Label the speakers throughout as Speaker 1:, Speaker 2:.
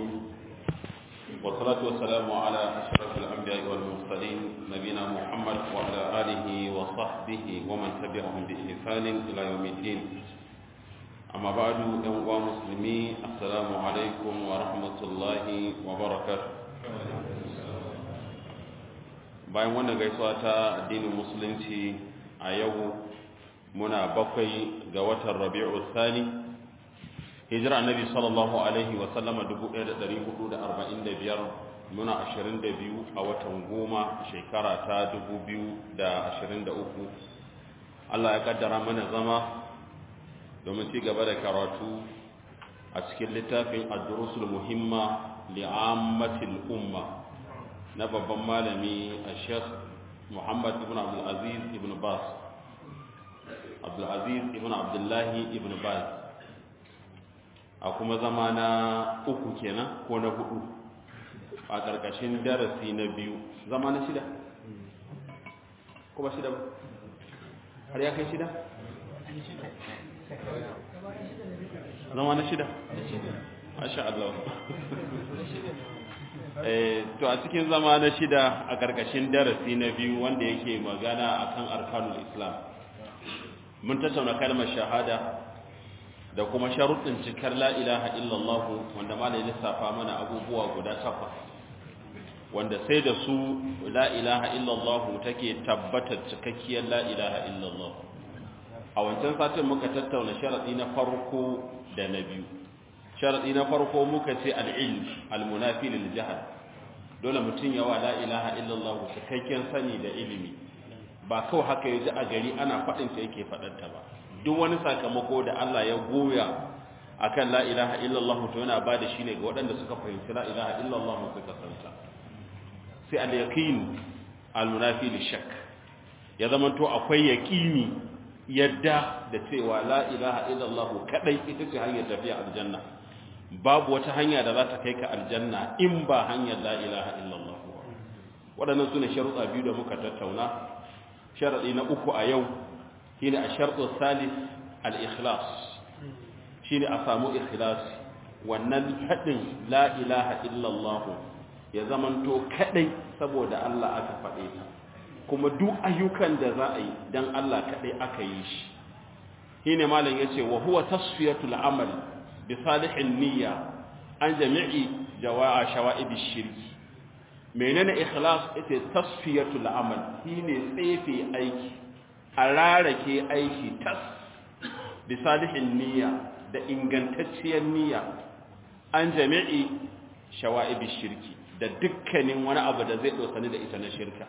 Speaker 1: الرحيم والصلاة والسلام على أشرف الأنبياء والمرسلين نبينا محمد وعلى آله وصحبه ومن تبعهم بإحسان إلى يوم الدين أما بعد أيها المسلمين السلام عليكم ورحمة الله وبركاته bayan wannan gaisuwa ta addinin musulunci a yau muna bakwai ga watan rabi'u thani hijira annabi sallallahu alaihi wa sallama 1445 muna 22 a watan goma shekara ta 2023 Allah ya kaddara mana zama domin ci gaba da karatu a cikin littafin ad-durusul muhimma li'ammatil umma na babban malami a sheikh muhammad ibn abdulaziz ibn bas abdulaziz ibn abdullahi ibn bas a kuma zama na uku kenan ko na hudu a ƙarƙashin darasi na biyu zama na shida ko ba shida ba har ya kai shida zama na shida masha Allah to a cikin zama na shida a ƙarƙashin darasi na biyu wanda yake magana akan arkanul islam mun tattauna kalmar shahada da kuma sharuɗin cikar la ilaha illallah wanda ma lissafa mana abubuwa guda takwas wanda sai da su la ilaha illallah take tabbatar cikakkiyar la ilaha illallah a wancan satin muka tattauna sharaɗi na farko da na biyu sharaɗi na farko muka ce al'ilm al-munafi lil jahal dole mutum yawa la ilaha illallah cikakken sani da ilimi ba kawai haka yaji a gari ana faɗin ta yake faɗanta ba duk wani sakamako da Allah ya goya akan la ilaha illallah to yana ba da shi ne ga waɗanda suka fahimci la ilaha illallah suka santa sai al-yaqin al-munafi lil shakk ya zama to akwai yaqini yadda da cewa la ilaha illallah kadai ita ce hanyar tafiya aljanna babu wata hanya da za ta kai ka aljanna in ba hanyar la ilaha illallah waɗannan su ne sharuɗa biyu da muka tattauna sharaɗi na uku a yau shi ne a sharɗo salis al-ikhlas shi ne a samu ikhlasi wannan haɗin la ilaha illallah ya zamanto kaɗai saboda Allah aka faɗe ta kuma duk ayyukan da za a yi don Allah kaɗai aka yi shi shi ne malam ya ce wa huwa tasfiyatul amal بصالح النية عن جميع جواء شوائب الشرك menene ikhlas ita tasfiyatul amal shine tsefe aiki ararake aiki tas bi salihin niyya da ingantacciyar niyya an jami'i shawa'ib shirki da dukkanin wani abu da zai dosani da ita na shirka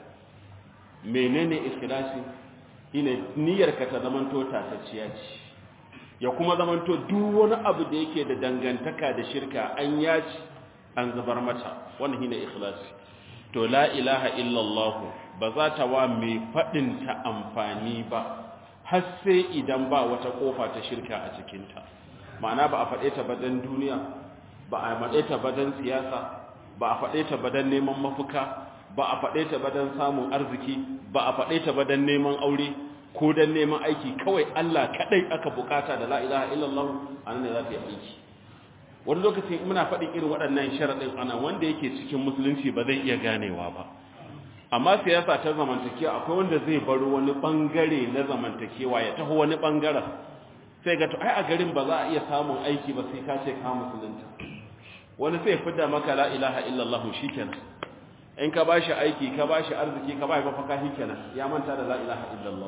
Speaker 1: menene ikhlasi shine niyyarka ta zamanto tatacciya ce ya kuma zamanto duk wani abu da yake da dangantaka da shirka an yaci an zubar mata wannan shine ikhlasi to la ilaha illallah ba za ta wa mai fadin ta amfani ba har sai idan ba wata kofa ta shirka a cikin ta ma'ana ba a fade ta badan duniya ba a fade ta badan siyasa ba a fade ta badan neman mafuka ba a fade ta badan samun arziki ba a fade ta badan neman aure ko dan neman aiki kawai Allah kadai aka bukata da la ilaha illallah anan ne za ta yi aiki wani lokaci muna faɗin irin waɗannan sharaɗin ana wanda yake cikin musulunci ba zai iya ganewa ba amma siyasa ta zamantakewa akwai wanda zai baro wani bangare na zamantakewa ya taho wani bangaren sai ga to ai a garin ba za a iya samun aiki ba sai ka ce ka musulunta wani sai fidda maka la ilaha illallah shikenan in ka bashi aiki ka bashi arziki ka bashi mafaka shikenan ya manta da la ilaha illallah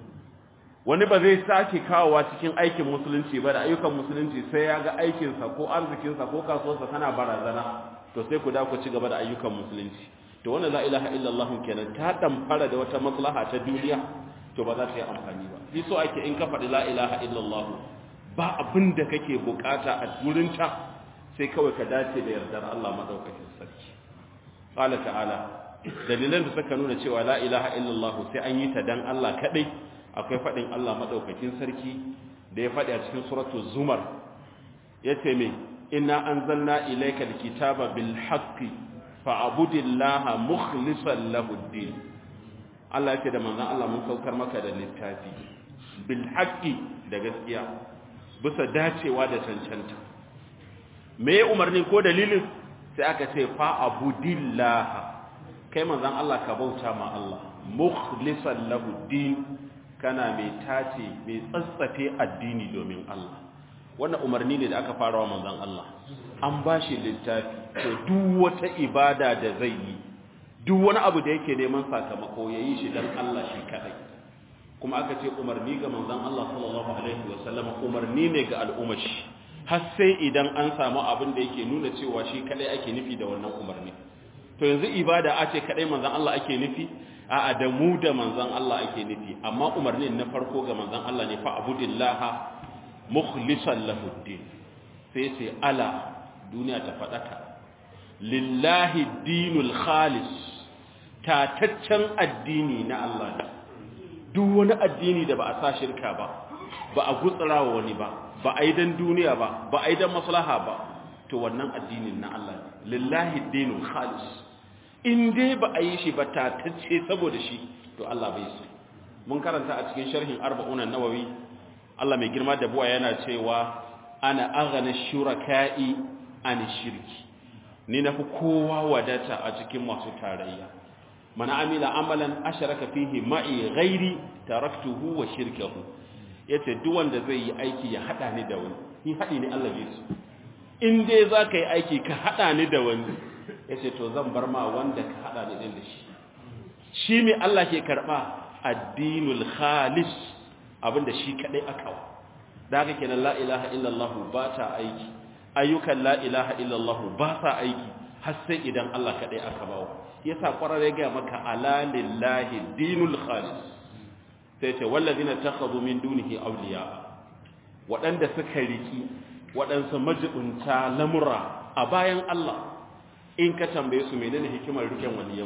Speaker 1: wani ba zai sake kawowa cikin aikin musulunci ba da ayyukan musulunci sai ya ga aikinsa ko arzikinsa ko kasuwarsa tana barazana to sai ku da ku ci gaba da ayyukan musulunci to wannan la ilaha illallah kenan ta damfara da wata maslaha ta duniya to ba za ta yi amfani ba shi so ake in ka faɗi la ilaha illallah ba abin da kake bukata a wurinta sai kawai ka dace da yardar Allah madaukakin sarki qala ta'ala dalilan da suka nuna cewa la ilaha illallah sai an yi ta dan Allah kadai akwai faɗin Allah maɗaukakin sarki da ya faɗi a cikin suratu zumar ya ce mai ina an zanna ilaika da kitaba bil haqqi fa'abudillaha mukhlisan lahuddin Allah yake da manzon Allah mun saukar maka da littafi bil haqqi da gaskiya bisa dacewa da cancanta me umarni ko dalilin sai aka ce fa abudillah kai manzon Allah ka bauta ma Allah mukhlisan lahu din kana mai tace mai tsatsafe addini domin Allah wannan umarni ne da aka fara wa manzon Allah an bashi littafi to duk wata ibada da zai yi duk wani abu da yake neman sakamako yayi shi dan Allah shi kadai kuma aka ce umarni ga manzon Allah sallallahu alaihi wasallam umarni ne ga al'ummar shi har sai idan an samu abin da yake nuna cewa shi kadai ake nufi da wannan umarni to yanzu ibada a ce kadai manzon Allah ake nufi a'a da mu da manzon Allah ake nufi amma umarnin na farko ga manzon Allah ne fa abudillaha mukhlishan lahu din sai ce ala duniya ta fadaka lillahi dinul khalis tataccen addini na Allah ne duk wani addini da ba a sa shirka ba ba a gutsura wa wani ba ba a yi dan duniya ba ba a yi dan maslaha ba to wannan addinin na Allah ne lillahi dinul khalis in dai ba a yi shi ba tatacce saboda shi to Allah bai so mun karanta a cikin sharhin arba'un nawawi Allah mai girma da buwa yana cewa ana aghana shuraka'i an shirki ni nafi kowa wadata a cikin masu tarayya man amila amalan asharaka fihi ma'i ghairi taraktuhu wa shirkahu yace duk wanda zai yi aiki ya hada ni da wani ni hadi ne Allah bai so in dai zaka yi aiki ka hada ni da wani yace to zan bar ma wanda ka hada ni da shi shi me Allah ke karba addinul khalis abinda shi kadai aka wa da haka kenan la ilaha illallah ba ta aiki ayyukan la ilaha illallah ba sa aiki har sai idan Allah kadai aka bawo yasa kwararre ga maka ala lillahi dinul khalis sai ce wallazina takhadhu min dunihi awliya wadanda suka riki wadansu majibunta lamura a bayan Allah in ka tambaye su menene hikimar riken waliyan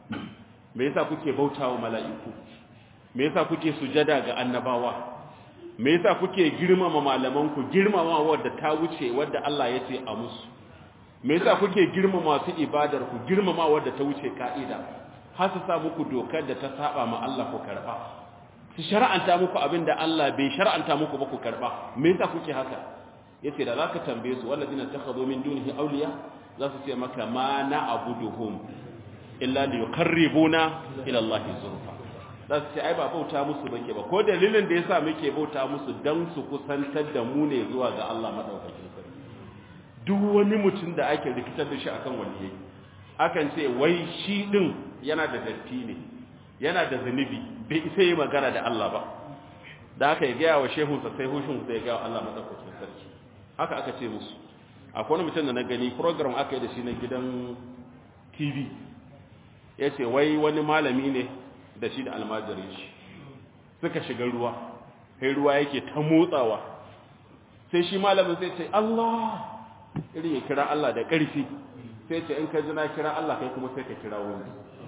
Speaker 1: me yasa kuke bautawa mala'iku me yasa kuke sujada ga annabawa me yasa kuke girmama malaman ku girmama wadda ta wuce wadda Allah ya ce a musu me yasa kuke girmama su ibadar ku girmama wadda ta wuce ka'ida har su sa muku dokar da ta saba ma Allah ku karba su shar'anta muku abinda Allah bai shar'anta muku ba ku karba me yasa kuke haka yace da zaka tambaye su wallazina takhadhu min dunihi awliya za su ce maka ma na'buduhum illa liyuqarribuna ila Allah zulfa za su ce ai ba bauta musu bake ba ko dalilin da yasa muke bauta musu dan su kusantar da mu ne zuwa ga Allah madaukakin sarki duk wani mutum da ake rikitar da shi akan waliyai akan ce wai shi din yana da datti ne yana da zunubi bai isa yi magana da Allah ba da aka yi gaya wa shehunsa sai hushin sai ya gaya wa Allah madaukakin sarki haka aka ce musu akwai wani mutum da na gani program aka yi da shi na gidan tv ya ce wai wani malami ne da shi da almajirin shi suka shiga ruwa sai ruwa yake ta motsawa sai shi malamin sai ce Allah irin ya kira Allah da ƙarfi sai ce in ka ji na kira Allah kai kuma sai ka kira wani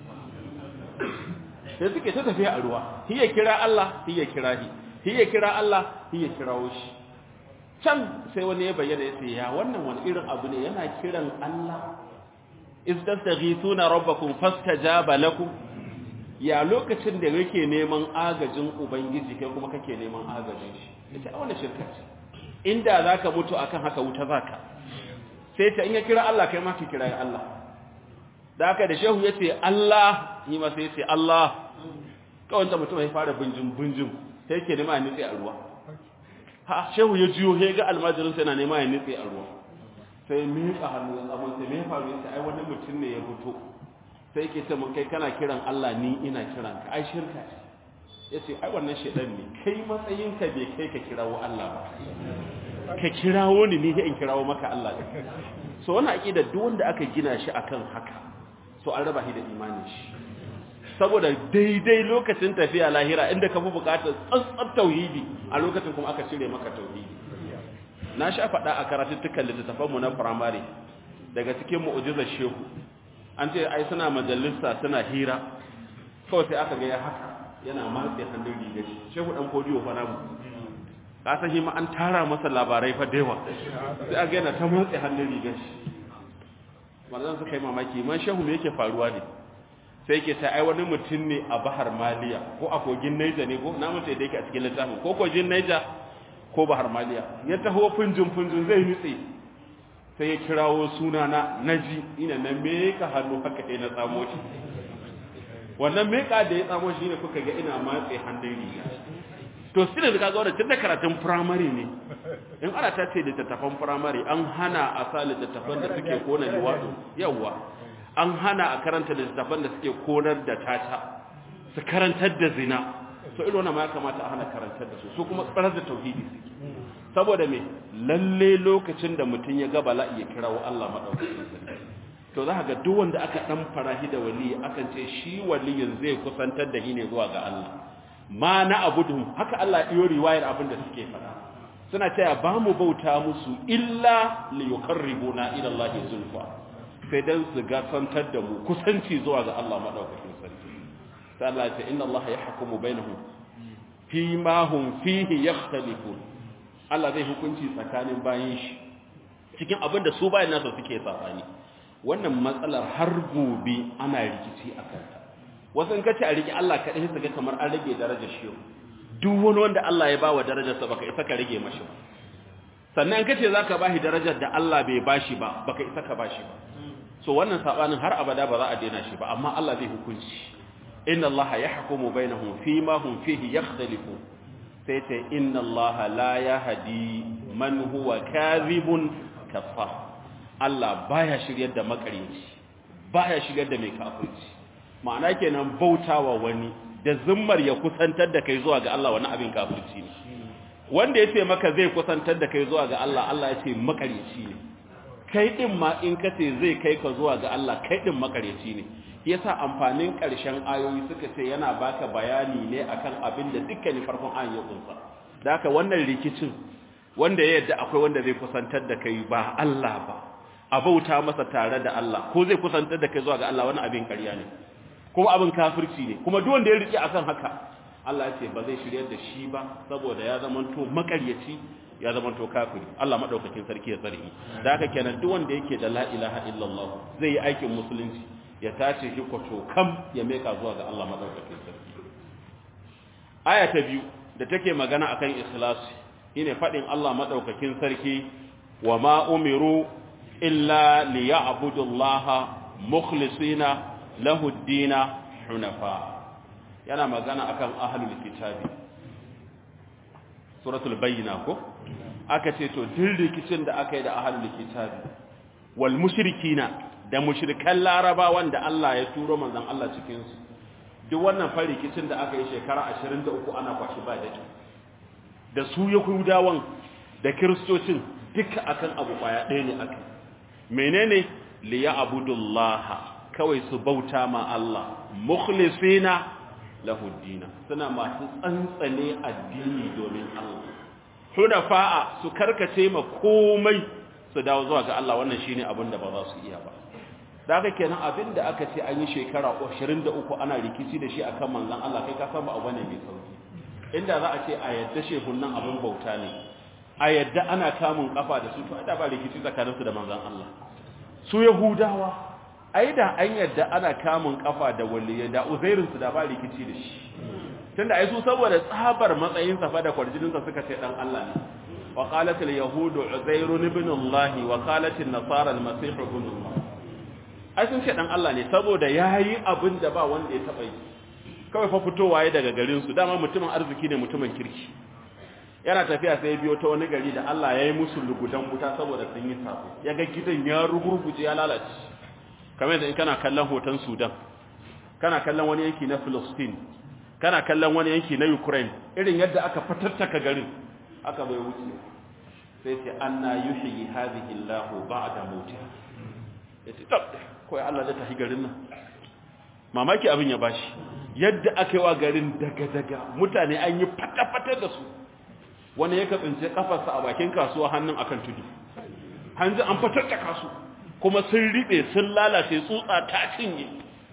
Speaker 1: sai suke ta tafiya a ruwa hiya kira Allah hiya kira hi hiya kira Allah hiya kirawo shi can sai wani ya bayyana ya ce ya wannan wani irin abu ne yana kiran Allah istastaghithuna rabbakum fastajaba lakum ya lokacin da yake neman agajin ubangiji kai kuma kake neman agajin shi yace a wannan shirka ce inda zaka mutu akan haka wuta zaka sai ta in ya kira Allah kai ma ki kira Allah da haka da shehu yace Allah ni ma sai yace Allah kawai ta mutum ya fara bunjin bunjin sai yake nema ya nitse a ruwa ha shehu ya jiyo he ga almajirin sai na nema ya nitse a ruwa sai miƙa hannu ya tsamo sai me faru yace ai wani mutum ne ya fito sai yake ce mun kai kana kiran Allah ni ina kiran ka ai shirka ce yace ai wannan shedan ne kai matsayin ka bai kai ka kirawo Allah ba ka kirawo ni ni in kirawo maka Allah so wannan aqida duk wanda aka gina shi akan haka so an raba shi da imanin shi saboda daidai lokacin tafiya lahira inda ka fi bukatar tsantsar tauhidi a lokacin kuma aka cire maka tauhidi na sha faɗa a karatuttukan littattafanmu na firamare daga cikin mu'ujizar shehu an ce ai suna majalisa suna hira kawai sai aka ga ya haka yana matse hannun rigar shehu ɗan kodiyo fa namu ka san shi ma an tara masa labarai fa da yawa sai aka yana ta matse hannun rigar shi manzon suka yi mamaki man shehu me yake faruwa ne sai ke ta ai wani mutum ne a bahar maliya ko a kogin naija ne ko na mutu da yake a cikin littafin ko kogin naija ko bahar maliya ya taho funjin funjin zai nutse sai ya kirawo sunana naji ina na meka hannu haka sai na tsamo shi wannan meka da ya tsamo shi ne kuka ga ina matse hannun riga to shi ne kaga wannan tun da karatun firamare ne in ana ta ce littattafan firamare an hana a sa littattafan da suke kona liwaɗo yawwa an hana a karanta littattafan da suke konar da tata su karantar da zina so irin wannan ma ya kamata a hana karantar da su su kuma tsarar da tauhidi suke saboda me lalle lokacin da mutum ya ga bala'i ya kirawo Allah madaukakin sarki to za ga duk wanda aka dan farahi da wali akan ce shi waliyin zai kusantar da shi ne zuwa ga Allah ma na abudum haka Allah iyo riwayar abin da suke faɗa suna cewa ba mu bauta musu illa li yuqarribuna ila Allah zulfa sai dan su ga santar da mu kusanci zuwa ga Allah madaukakin sarki sai Allah ya ce inna Allah yahkumu bainahum fi ma hum fihi yakhtalifun Allah zai hukunci tsakanin bayin shi cikin abin da su bayan nasa suke tsafani wannan matsalar har gobe ana rikici a kanta wasu in kace a riki Allah kaɗai su ga kamar an rage darajar shi duk wani wanda Allah ya bawa darajarsa baka isa ka rage mashi ba sannan in kace zaka bashi darajar da Allah bai bashi ba baka isa ka bashi ba so wannan sabanin har abada ba za a daina shi ba amma Allah zai hukunci inna Allah yahkumu bainahum fima hum fihi yakhtalifun sai ce inna allaha la yahdi man huwa kadhibun kafar Allah baya shiryar da makaryaci baya shiryar da mai kafirci ma'ana kenan bautawa wani da zimmar ya kusantar da kai zuwa ga Allah wani abin kafirci ne wanda yace maka zai kusantar da kai zuwa ga Allah Allah yace makaryaci ne kai din ma in kace zai kai ka zuwa ga Allah kai din makaryaci ne yasa amfanin ƙarshen ayoyi suka ce yana baka bayani ne akan abin da dukkanin farkon ayin ya kunsa da haka wannan rikicin wanda ya yadda akwai wanda zai kusantar da kai ba Allah ba a bauta masa tare da Allah ko zai kusantar da kai zuwa ga Allah wani abin ƙarya ne kuma abin kafirci ne kuma duk wanda ya rike akan haka Allah ya ce ba zai shiryar da shi ba saboda ya zamanto makaryaci ya zamanto kafiri Allah madaukakin sarki ya tsare da haka kenan duk wanda yake da la ilaha illallah zai yi aikin musulunci ya tace shi kwato kam ya meka zuwa ga Allah madaukakin sarki aya ta biyu da take magana akan ikhlasi shine fadin Allah madaukakin sarki wa ma umiru illa liya'budu Allah mukhlisina lahu ad-dina hunafa yana magana akan ahlul kitabi suratul bayyina ko aka ce to duk rikicin da aka yi da ahlul kitabi wal mushrikina da mushrikan laraba wanda Allah ya turo manzon Allah cikin su duk wannan farikicin da aka yi shekara 23 ana kwashi ba da da su yahudawan da kristocin duka akan abu kwaya ɗaya ne aka menene li ya'budullaha kawai su bauta ma Allah mukhlisina lahu dina suna masu tsantsane addini domin Allah hudafa'a su karkace ma komai su dawo zuwa ga Allah wannan shine abin da ba za su iya ba da haka kenan abin da aka ce an yi shekara 23 ana rikici da shi akan manzon Allah kai ka san ba abu ne mai sauki inda za a ce a yadda shehun nan abin bauta ne a yadda ana kamun kafa da su to da ba rikici tsakaninsu da manzon Allah su yahudawa ai da an yadda ana kamun kafa da waliyai da uzairin su da ba rikici da shi tunda ai su saboda tsabar matsayin sa fa da kwarjinin sa suka ce dan Allah ne wa qalat al yahudu uzair ibn Allah wa qalat an nasara al masih ibn Allah ai sun ce dan Allah ne saboda yayi abin da ba wanda ya taba yi kawai fa fitowa ya daga garin su dama mutumin arziki ne mutumin kirki yana tafiya sai ya biyo ta wani gari da Allah ya yi musu lugudan wuta saboda sun yi sabo ya ga gidan ya rugurguje ya lalace kamar yadda in kana kallon hoton Sudan kana kallon wani yanki na Palestine kana kallon wani yanki na Ukraine irin yadda aka fatattaka garin aka bai wuce sai ce anna yuhyi hadhihi Allah ba'da mautiha yace tab kai Allah da tahi garin nan mamaki abin ya bashi yadda aka yi wa garin daga daga mutane an yi fata-fata da su wani ya katsince kafarsa a bakin kasuwa hannun akan tudu hanzu an fatattaka su kuma sun riɓe sun lalace tsutsa ta cinye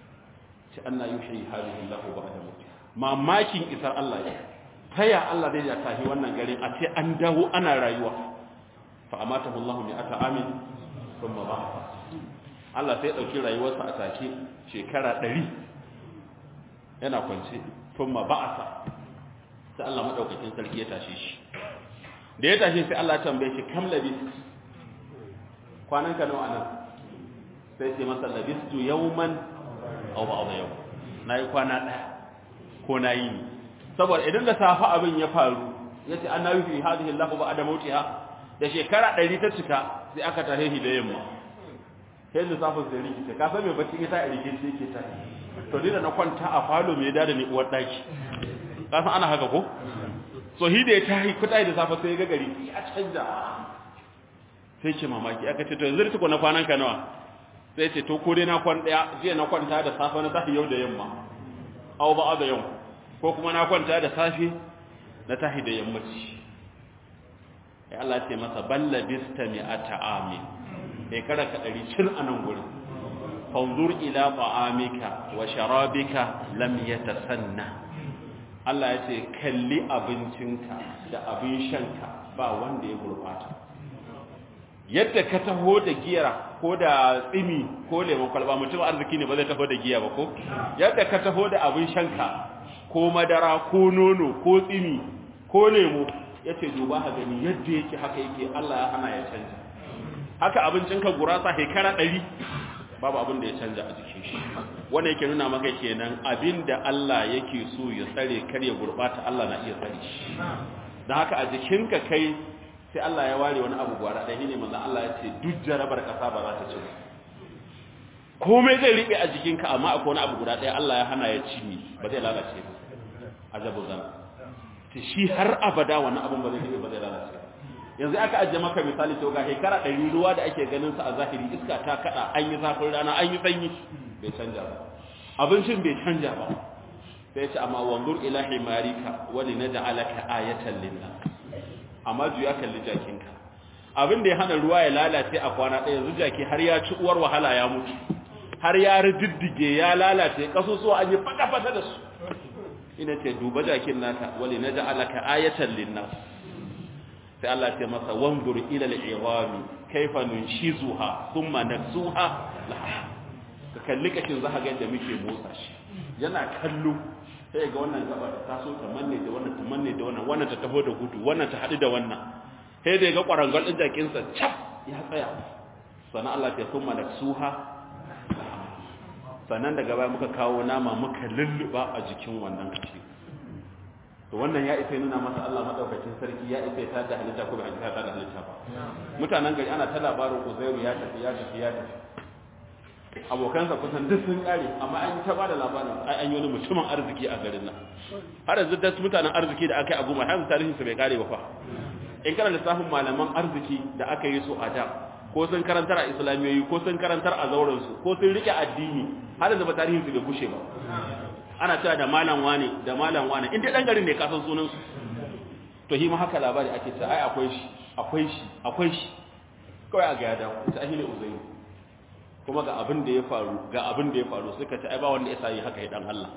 Speaker 1: ce Allah yi shi halihin lahu ba da mutu mamakin isar Allah ya taya Allah zai ya tahi wannan garin a ce an dawo ana rayuwa fa amata Allah mai ata amin kuma ba Allah sai ya ɗauki rayuwarsa a take shekara ɗari yana kwance kuma ba'asa sai Allah maɗaukakin sarki ya tashe shi da ya tashe sai Allah ya tambaye shi kam labis kwanan ka nawa nan sai ce masa labistu yawman aw ba'd yau nayi kwana daya ko nayi ni saboda idan da safa abin ya faru yace annabi fi hadhihi Allah ba'da mautiha da shekara 100 ta cika sai aka tahe shi da yamma sai da safa sai rikice ka san me bacci ita a rikice yake ta to ni da na kwanta a falo me da da ni uwar daki ka san ana haka ko so hi da ya tahi kuta da safa sai ga gari ya canja sai ce mamaki aka ce to yanzu tuko na kwanan ka nawa sai ce to ko dai na kwan daya jiya na kwanta da safa na tafi yau da yamma aw ba da yau ko kuma na kwanta da safe na tahi da yammaci ya Allah ce masa balla bista mi'ata amin kai kada ka dari cin anan gurin fanzur ila ta'amika wa sharabika lam yatasanna Allah ya ce kalli abincinka da abin shanka ba wanda ya gurbata yadda ka taho da giya ko da tsimi ko lemon kwalba mutum arziki ne ba zai taho da giya ba ko yadda ka taho da abin shanka ko madara ko nono ko tsimi ko lemo yace duba ha gani yadda yake haka yake Allah ya hana ya canja haka abincinka gurasa shekara 100 babu abin da ya canja a jikin shi wanda yake nuna maka kenan abin da Allah yake so ya tsare kar ya gurbata Allah na iya tsare shi dan haka a jikinka kai sai Allah ya ware wani abu gwara ɗaya ne manzon Allah ya ce duk jarabar ƙasa ba za ta ci komai zai riɓe a jikinka amma akwai wani abu guda ɗaya Allah ya hana ya ci ni ba zai lalace ba ajabu zan ta shi har abada wani abun ba zai riɓe ba zai lalace yanzu aka ajiye maka misali to ga shekara ɗari ruwa da ake ganin sa a zahiri iska ta kaɗa an yi zafin rana an yi sanyi bai canja ba abincin bai canja ba sai ce amma wanzur ila himarika wali naj'alaka ayatan linnas amma juya kalli jakinka abin da ya hana ruwa ya lalace a kwana ɗaya yanzu jaki har ya ci uwar wahala ya mutu har ya riddige ya lalace kasusuwa an yi fata-fata da su ina ce duba jakin naka wali na ja'alaka ayatan linnas sai Allah ce masa wanzur ila al-iwami kaifa nunshizuha thumma naksuha laha ka kalli kashin za ka ga yadda muke motsa shi yana kallo sai ga wannan gaba ta so ta manne da wannan ta manne da wannan wannan ta taho da gudu wannan ta haɗu da wannan sai da ga ƙwarangal ɗin jakinsa cap ya tsaya sannan Allah ta kuma da suha sannan daga baya muka kawo nama muka lulluba a jikin wannan kashi to wannan ya isa nuna masa Allah madaukakin sarki ya isa ta da halitta ko bai ta da halitta ba mutanen gari ana ta labarin Uzairu ya tafi ya tafi ya tafi abokansa kusan duk sun kare amma an ta bada labarin ai an yi wani mutumin arziki a garin nan har yanzu da mutanen arziki da aka yi a goma har yanzu tarihin su bai kare ba fa in kana lissafin malaman arziki da aka yi su a da ko sun karantar a islamiyoyi ko sun karantar a zauren su ko sun rike addini har yanzu ba tarihin su bai gushe ba ana cewa da malam wane da malam wane in dai dan garin ne ka san sunan su to shi ma haka labari ake cewa ai akwai shi akwai shi akwai shi kawai a ga ya dawo ita ahili uzairu kuma ga abin da ya faru ga abin da ya faru suka ce ai ba wanda ya sai haka ya dan Allah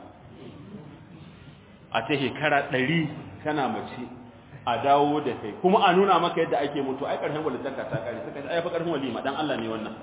Speaker 1: a ta shekara 100 kana mace a dawo da kai kuma a nuna maka yadda ake mutu ai karshen walitaka ta kare suka ce ai fa karshen walima dan Allah ne wannan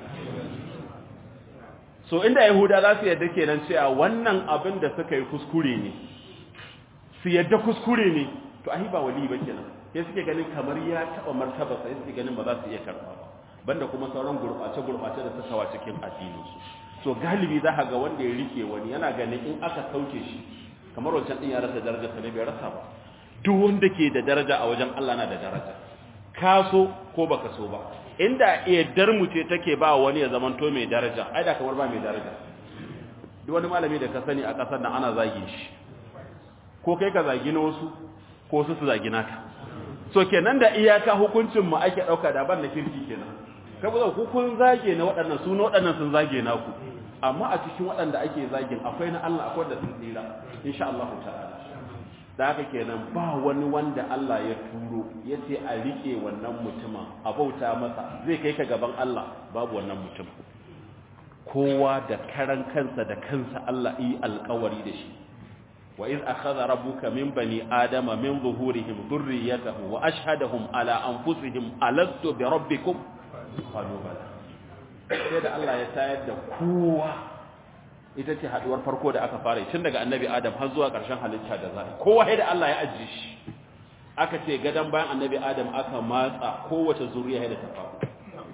Speaker 1: so inda yahuda za su yadda kenan cewa wannan abin da suka yi kuskure ne su yadda kuskure ne to ai ba wali ba kenan sai suke ganin kamar ya taba martaba sai suke ganin ba za su iya karba ba banda kuma sauran gurɓace-gurɓace da suka wa cikin addininsu so galibi za ga wanda ya rike wani yana ganin in aka sauke shi kamar wancan ɗin ya rasa daraja sa ne bai rasa ba duk wanda ke da daraja a wajen Allah na da daraja ka so ko baka so ba inda yaddar mu ce take ba wani ya zamanto mai daraja ai da kamar ba mai daraja duk wani malami da ka sani a ƙasar nan ana zagi shi ko kai ka zagi na wasu ko su su zagi naka so kenan da iyaka hukuncin mu ake ɗauka da ban na kirki kenan saboda ku kun zage na waɗannan su na waɗannan sun zage naku amma a cikin waɗanda ake zagin akwai na Allah akwai da sun tsira insha Allah ta'ala da haka kenan ba wani wanda Allah ya turo ya ce a rike wannan mutumin a bauta masa zai kai ka gaban Allah babu wannan mutum kowa da karan kansa da kansa Allah yi alƙawari da shi wa iz akhadha rabbuka min bani adama min zuhurihim dhurriyyatahum wa ashhadahum ala anfusihim alastu bi rabbikum qalu bala sai da Allah ya tayar da kowa ita ce haduwar farko da aka fara tun daga annabi adam har zuwa ƙarshen halitta da zai kowa sai da Allah ya ajiye shi aka ce gadan bayan annabi adam aka matsa kowace zuriya da ta faru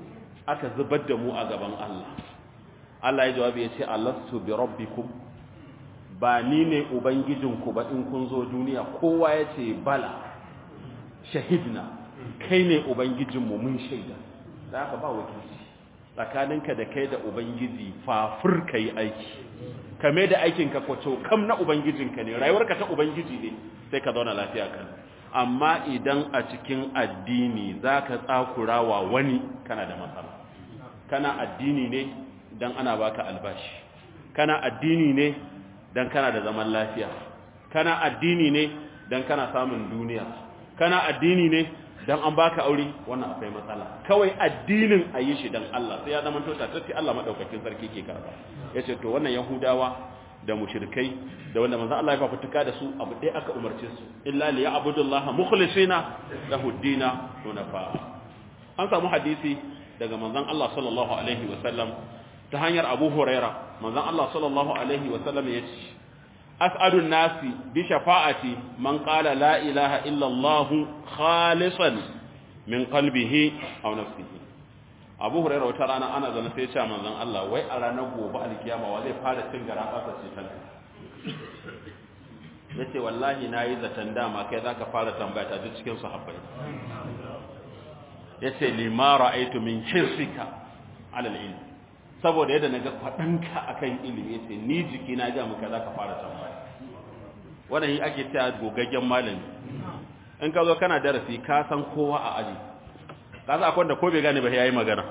Speaker 1: aka zubar da mu a gaban Allah Allah ya jawabi ya ce alastu bi rabbikum ba ni ne ubangijinku ba in kun zo duniya kowa ya ce bala shahidna kai ne ubangijinmu mun shaida da haka ba wakilci tsakaninka da kai da ubangiji fafur ka yi aiki kame da aikinka kwaco kam na ubangijinka ne rayuwarka ta ubangiji ne sai ka zauna lafiya kan amma idan a cikin addini za ka tsakura wa wani kana da matsala kana addini ne don ana baka albashi kana addini ne don kana da zaman lafiya kana addini ne don kana samun duniya kana addini ne dan an baka aure wannan akwai matsala kawai addinin a yi shi dan Allah sai ya zama to tatacce Allah madaukakin sarki ke karba yace to wannan yahudawa da mushrikai da wanda manzon Allah ya fafutuka da su abu dai aka umarce su illa li ya'budullaha mukhlisina lahu dina hunafa an samu hadisi daga manzon Allah sallallahu alaihi wasallam ta hanyar Abu Huraira manzon Allah sallallahu alaihi wasallam yace as'adun nasi bi shafa'ati man qala la ilaha illa Allah khalisan min qalbihi aw nafsihi Abu Hurairah wata rana ana zana sai ya ce manzon Allah wai a ranar gobe alkiyama wa zai fara cin gara kasa ce ta yace wallahi nayi zatan dama kai zaka fara tambaya ta duk cikin sahabbai yace lima ra'aytu min hirsika ala al-ilm saboda yadda naga kwadanka akan ilimi yace ni jiki na ga muka zaka fara tambaya wannan yi ake cewa gogaggen malami in ka zo kana darasi ka san kowa a aji ka san akwai wanda ko bai gane ba yayi magana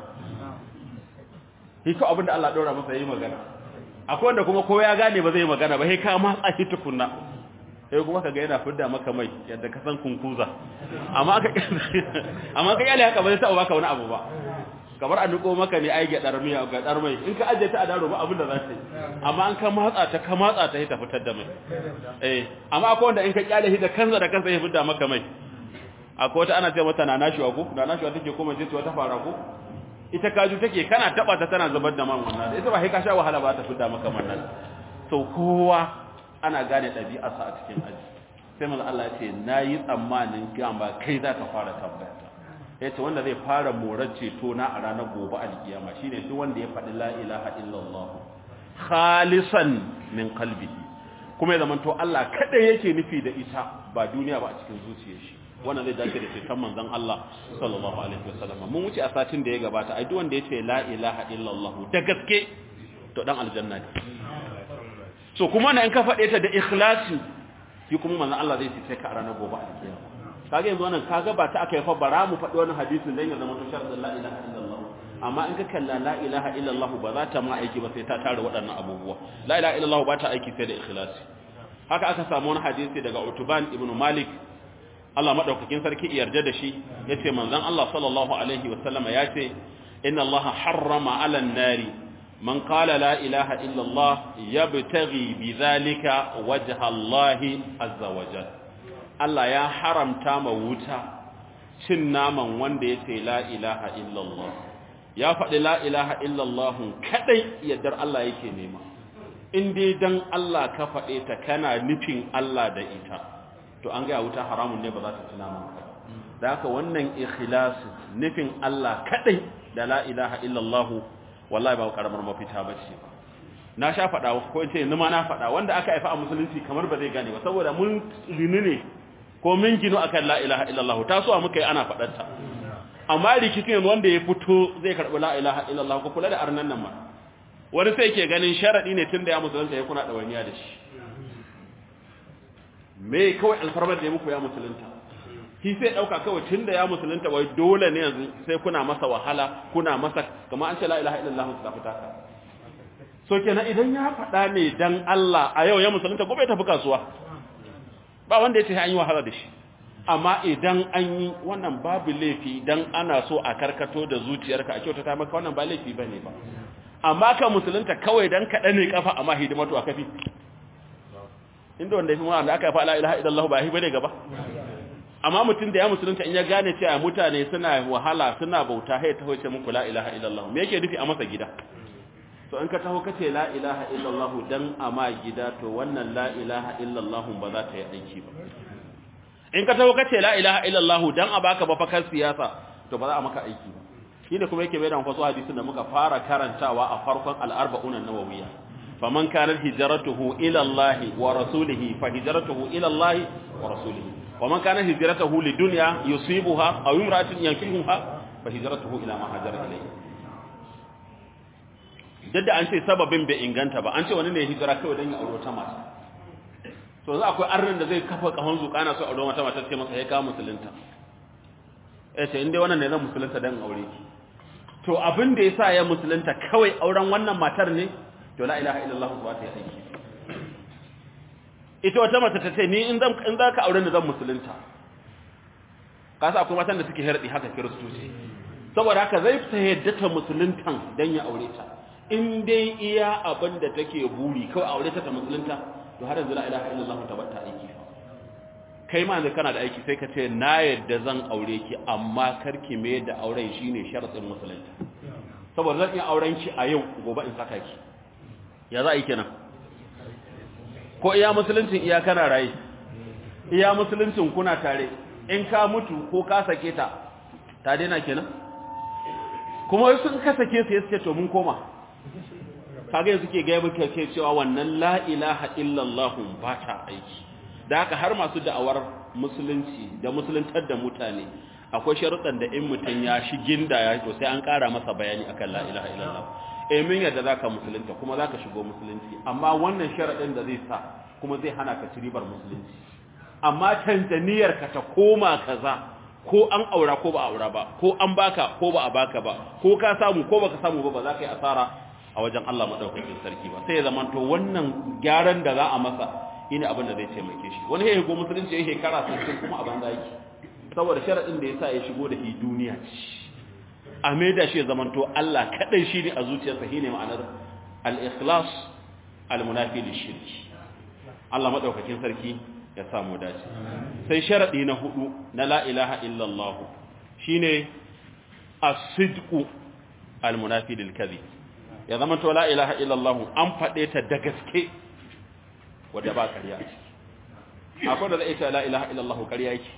Speaker 1: shi ko abinda Allah daura masa yayi magana akwai wanda kuma kowa ya gane ba zai yi magana ba sai ka matsa shi tukunna sai kuma kaga yana fidda maka mai yadda ka san kunkuza amma aka amma ka yale haka ba zai taɓa baka wani abu ba kamar a nuko maka ne ai gadar miya gadar mai in ka aje ta a daro ba abin da za ta yi amma an ka matsa ta ka matsa ta ta fitar da mai eh amma akwai wanda in ka kyale shi da kansa da kansa ya fitar maka mai akwai wata ana ce mata na nashiwa ko na nashiwa take koma je ta fara ko ita kaju take kana taba ta tana zubar da man wannan ita ba sai ka sha wahala ba ta fitar maka man nan to kowa ana gane ɗabi'arsa a cikin aji sai manzo Allah ya ce nayi tsammanin gamba kai za ka fara tambaya ya ce wanda zai fara morar ceto na a ranar gobe alkiyama shine duk wanda ya faɗi la ilaha illallah khalisan min qalbihi kuma ya zamanto Allah kada yake nufi da ita ba duniya ba a cikin zuciyar shi wannan zai dace da ceton manzon Allah sallallahu alaihi wasallam mun wuce a satin da ya gabata ai duk wanda ya ce la ilaha illallah da gaske to dan aljanna ne so kuma na in ka faɗe ta da ikhlasi shi kuma manzon Allah zai ce ka a ranar gobe alkiyama kaga yanzu wannan kaga ba ta aka yi fa bara mu faɗi wani hadisin dan ya zama to sharadin la ilaha illallah amma in ka kalla la ilaha illallah ba za ta ma aiki ba sai ta tare waɗannan abubuwa la ilaha illallah ba ta aiki sai da ikhlasi haka aka samu wani hadisi daga Utuban ibn Malik Allah madaukakin sarki yarda da shi yace manzon Allah sallallahu alaihi wasallam yace inna Allah harrama 'ala an-nari man qala la ilaha illallah yabtaghi bidhalika wajha Allah azza wa jalla Allah ya haramta ma wuta cin naman wanda ya ce la ilaha illallah ya faɗi la ilaha illallah kadai yaddar Allah yake nema in dai dan Allah ka faɗe ta kana nufin Allah da ita to an ga wuta haramun ne ba za ta ci naman ka da haka wannan ikhlasu nufin Allah kadai da la ilaha illallah wallahi ba karamar mafita bace ba na sha faɗa ko in ce ni ma na faɗa wanda aka haifa a musulunci kamar ba zai gane ba saboda mun lini ne ko min gino akan la ilaha illallah ta so muka yi ana fadar ta amma rikicin yanzu wanda ya fito zai karbi la ilaha illallah ko kula da arnan nan ma wani sai ke ganin sharadi ne tunda ya musulunta ya kuna dawaniya da shi me kawai alfarmar da ya muku ya musulunta shi sai dauka kawai tunda ya musulunta wai dole ne yanzu sai kuna masa wahala kuna masa kamar an ce la ilaha illallah ta fita ka so kenan idan ya faɗa ne dan Allah a yau ya musulunta gobe tafi kasuwa ba wanda ya ce an yi wahala da shi amma idan an yi wannan babu laifi dan ana so a karkato da zuciyarka a kyautata maka wannan ba laifi bane ba amma ka musulunta kawai dan kaɗa ne kafa amma hidimatu a kafi inda wanda yafi wanda aka fa la ilaha illallah ba hi bane gaba amma mutum da ya musulunta in ya gane cewa mutane suna wahala suna bauta sai ta hoce muku la ilaha illallah me yake nufi a masa gida to in ka taho kace la ilaha illallah dan ama gida to wannan la ilaha illallah ba za ta yi aiki ba in ka taho kace la ilaha illallah dan a baka ba fakar siyasa to ba za a maka aiki ba shine kuma yake bayyana wasu hadisin da muka fara karantawa a farkon al-arba'un an-nawawiyya faman kana hijratuhu ila Allah wa rasulihi fa hijratuhu ila Allah wa rasulihi waman kana hijratuhu lidunya yusibuha aw imra'atin yankihuha fa hijratuhu ila ma hajara ilayhi dadda an ce sababin bai inganta ba an ce wani ne hijira kawai dan ya aure wata mata to za akwai arnin da zai kafa kahon zukana so aure wata mata ce masa ya ka musulunta eh ce inda wannan ne zan musulunta dan aure ki to abin da yasa ya musulunta kawai auren wannan matar ne to la ilaha illallah ba ta yi aiki ita wata mata ta ce ni in zan in zaka aure ni zan musulunta ka sa akwai matan da suke herdi haka kiristoci saboda haka zai ta yadda ta musuluntan dan ya aure ta in dai iya abin da take buri kawai aure ta ta musulunta to har yanzu la ilaha illallah ta bata aiki kai ma yanzu kana da aiki sai ka ce na yadda zan aure ki amma karki me da auren shine sharadin musulunta saboda zan iya auren ki a yau gobe in saka ki ya za a yi kenan ko iya musuluncin iya kana raye iya musuluncin kuna tare in ka mutu ko ka sake ta ta daina kenan kuma sun ka sake su yace to mun koma kaga yanzu ke gaya muke ke cewa wannan la ilaha illallah ba ta aiki da haka har masu da'awar musulunci da musuluntar da mutane akwai sharuɗan da in mutum ya shi ginda ya to sai an ƙara masa bayani akan la ilaha illallah eh min yadda zaka musulunta kuma zaka shigo musulunci amma wannan sharaɗin da zai sa kuma zai hana ka ci ribar musulunci amma tanzaniyar ka ta koma kaza ko an aura ko ba aura ba ko an baka ko ba a baka ba ko ka samu ko baka samu ba ba za ka yi asara a wajen Allah madaukakin sarki ba sai ya zama to wannan gyaran da za a masa shine abin da zai taimake shi wani ya go musulunci ya shekara 60 kuma a banza yake saboda sharadin da yasa ya shigo da shi duniya a maida shi ya zama to Allah kadai shi ne a zuciyarsa shine ma'anar al-ikhlas al-munafi lish-shirk Allah madaukakin sarki ya samu dace sai sharadi na hudu na la ilaha illallah shine as-sidqu al-munafi lil-kadhib ya zama to la ilaha illallah an fade ta da gaske wanda ba ƙarya a ciki akwai da zai ce la ilaha illallah ƙarya yake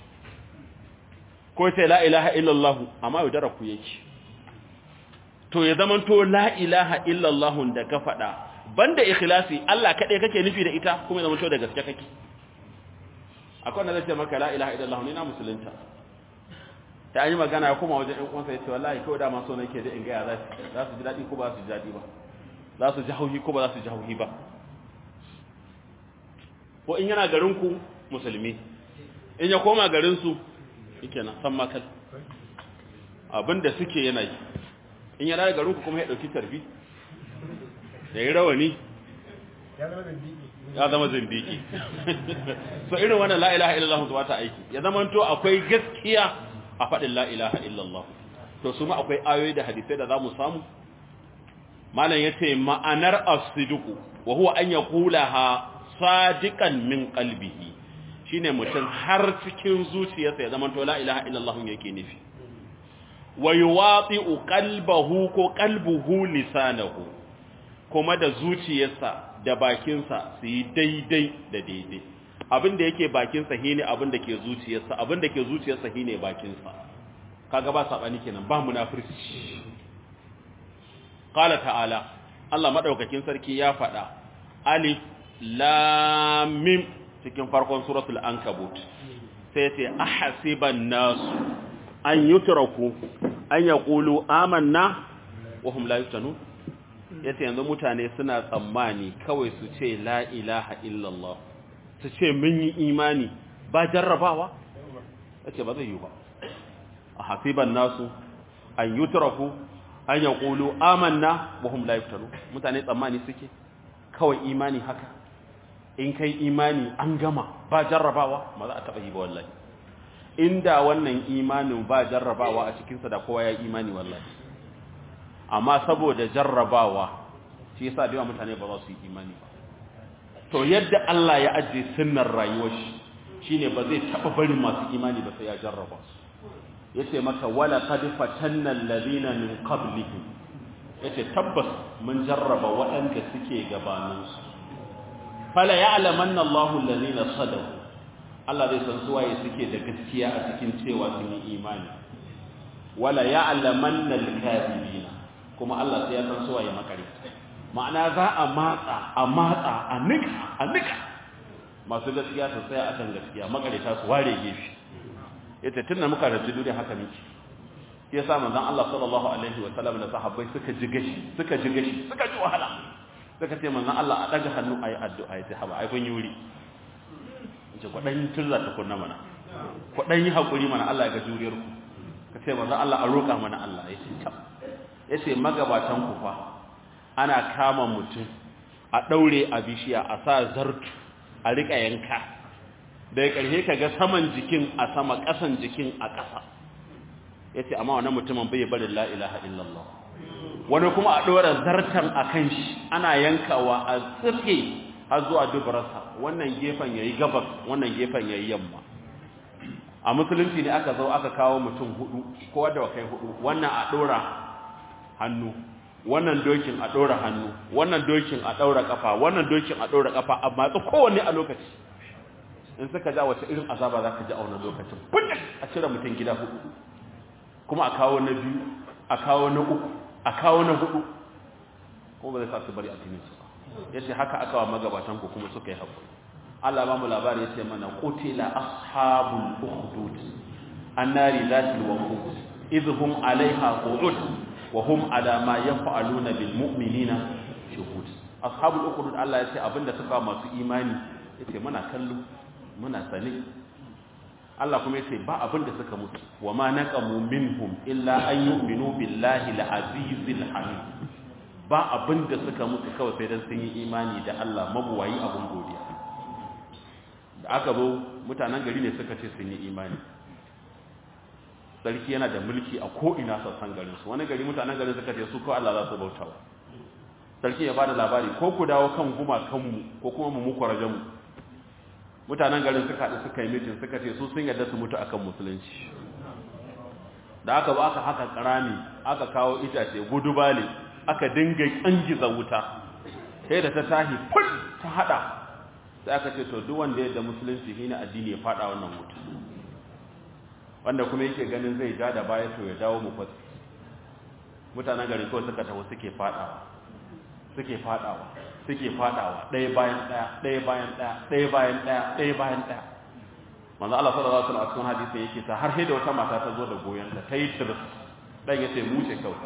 Speaker 1: ko sai la ilaha illallah amma yaudara ku yake to ya zama to la ilaha illallah da ka faɗa banda ikhlasi Allah kaɗai kake nufi da ita kuma ya zama to da gaske kake akwai da zai ce maka la ilaha illallah ni na musulunta ta an yi magana ya kuma wajen ɗan uwansa ya ce wallahi kawai dama so nake da in gaya za su ji daɗi ko ba su ji daɗi ba za su ji hauhi ko ba za su ji hauhi ba ko in yana garinku musulmi in ya koma garinsu yake na san makal abinda suke yana yi in yana da garinku kuma ya ɗauki tarbi da yi rawani ya zama zindiki so irin wannan la ilaha illallah zuwa ta aiki ya zama to akwai gaskiya a faɗin la ilaha illallah to su ma akwai ayoyi da hadisai da za mu samu malam ya ce ma'anar asidiku wa huwa an yaqulaha sadiqan min qalbihi shine mutum har cikin zuciyarsa ya zama to la ilaha illallah yake nufi wa yuwati'u qalbahu ko qalbuhu lisanahu kuma da zuciyarsa da bakinsa su yi daidai da daidai abin da yake bakinsa shine abin da ke zuciyarsa abin da ke zuciyarsa shine bakinsa kaga ba sabani kenan ba munafirci qala ta'ala Allah madaukakin sarki ya faɗa alif lamim cikin farkon suratul ankabut sai ce ahasiban nasu an yutraku an yaqulu amanna wa hum la yuftanu yace yanzu mutane suna tsammani kawai su ce la ilaha illallah su ce mun yi imani ba jarrabawa yace ba zai yi ba ahasiban nasu an yutraku an yaqulu amanna wa hum la yuftanu mutane tsammani suke kawai imani haka in kai imani an gama ba jarrabawa ma za a taɓa yi ba wallahi inda wannan imanin ba jarrabawa a cikinsa da kowa ya imani wallahi amma saboda jarrabawa shi yasa da yawa mutane ba za su yi imani ba to yadda Allah ya ajiye sunnar rayuwar shi shine ba zai taɓa barin masu imani ba sai ya jarraba su yace maka wala qad fatanna alladhina min qablihim yace tabbas mun jarraba waɗanda suke gabaninsu fala ya'lamanna Allahu alladhina sadaqu Allah zai san suwaye suke da gaskiya a cikin cewa sun yi imani wala ya'lamanna al-kadhibina kuma Allah sai ya san suwaye makare ma'ana za a matsa a matsa a nika a nika masu gaskiya su tsaya akan gaskiya makareta su ware gefe yace tunda muka rabu duniya haka miki yasa manzon Allah sallallahu alaihi wa sallam da sahabbai suka ji gashi suka ji gashi suka ji wahala suka ce manzon Allah a daga hannu ayi addu'a yace haba ai kun yuri yace kwadan turza ta kunna mana kwadan yi hakuri mana Allah ya ga juriyar ku kace manzon Allah a roka mana Allah yace tab yace magabatan ku fa ana kama mutum a daure a bishiya a sa zartu a rika yanka daga ƙarshe ka ga saman jikin a sama ƙasan jikin a ƙasa ya ce amma wannan mutumin bai bari la ilaha illallah wani kuma a ɗora zartan a kan shi ana yankawa a tsirke har zuwa dubararsa wannan gefen ya yi gabas wannan gefen ya yi yamma a musulunci ne aka zo aka kawo mutum hudu kowa da kai hudu wannan a ɗora hannu wannan dokin a ɗora hannu wannan dokin a ɗaura ƙafa wannan dokin a ɗaura ƙafa amma tsu kowanne a lokaci in suka ja wace irin azaba za ka ji a wannan lokacin buɗin a cire mutum gida hudu kuma a kawo na biyu a kawo na uku a kawo na hudu kuma ba zai sa su bari addinin su ba ya ce haka aka wa magabatan ku kuma suka yi haƙuri Allah ba mu labari ya ce mana qutila ashabul ukhdud annari zatil waqud idhum alaiha qu'ud وهم على ما يفعلون بالمؤمنين شهود اصحاب الاخدود Allah yace abinda suka masu imani yace muna kallo muna sane Allah kuma yace ba abinda suka mutu wama naqamu minhum illa an yu'minu billahi al-azizil hamid ba abinda suka mutu kawai sai dan sun yi imani da Allah mabuwayi abun godiya da aka zo mutanen gari ne suka ce sun yi imani sarki yana da mulki a ko'ina sassan garinsu wani gari mutanen garin suka ce su ko Allah za su bauta wa sarki ya bada labari ko ku dawo kan gumakanmu ko kuma mu muku rajamu mutanen garin suka haɗu suka yi mitin suka ce su sun yarda su mutu akan musulunci da aka ba aka haka karami aka kawo itace gudu bale aka dinga kangiza wuta sai da ta tahi ful ta hada sai aka ce to duk wanda ya da musulunci shine addini ya fada wannan wuta wanda kuma yake ganin zai ja da baya to ya dawo mu fasi mutanen garin kawai suka taho suke fadawa suke fadawa suke fadawa ɗaya bayan ɗaya ɗaya bayan ɗaya ɗaya bayan ɗaya ɗaya bayan ɗaya manzo Allah sallallahu alaihi wasallam a cikin hadisi yake ta har sai da wata mata ta zo da goyon ta tayi tirs dan yace mu ce kawai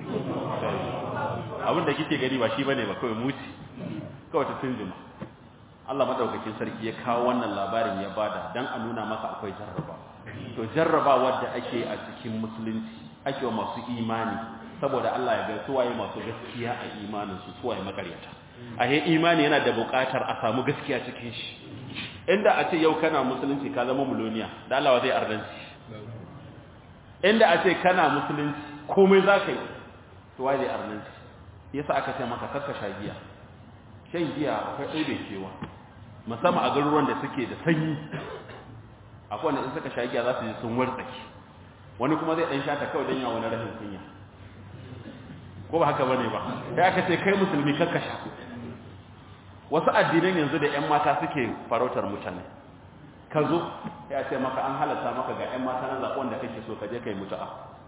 Speaker 1: abin da kike gani ba shi bane ba kawai mu ce kawai ta tunjuma Allah madaukakin sarki ya kawo wannan labarin ya bada dan a nuna maka akwai jarraba to jarrabawar da ake a cikin musulunci ake wa masu imani saboda Allah ya ga suwaye masu gaskiya a imanin su suwaye makaryata a he imani yana da buƙatar a samu gaskiya cikin shi inda a ce yau kana musulunci ka zama muloniya da Allah zai ardanci inda a ce kana musulunci komai za ka yi to wai zai ardanci yasa aka ce maka kakka sha giya shan giya akwai ɗaiɗe kewa musamman a garuruwan da suke da sanyi akwai wanda in suka sha giya za su ji sun wartsake wani kuma zai ɗan sha ta kawai don yawon rashin kunya ko ba haka bane ba sai aka ce kai musulmi kakka sha wasu addinan yanzu da ƴan mata suke farautar mutane ka zo ya ce maka an halatta maka ga ƴan mata na zaɓon da kake so ka je kai mutu'a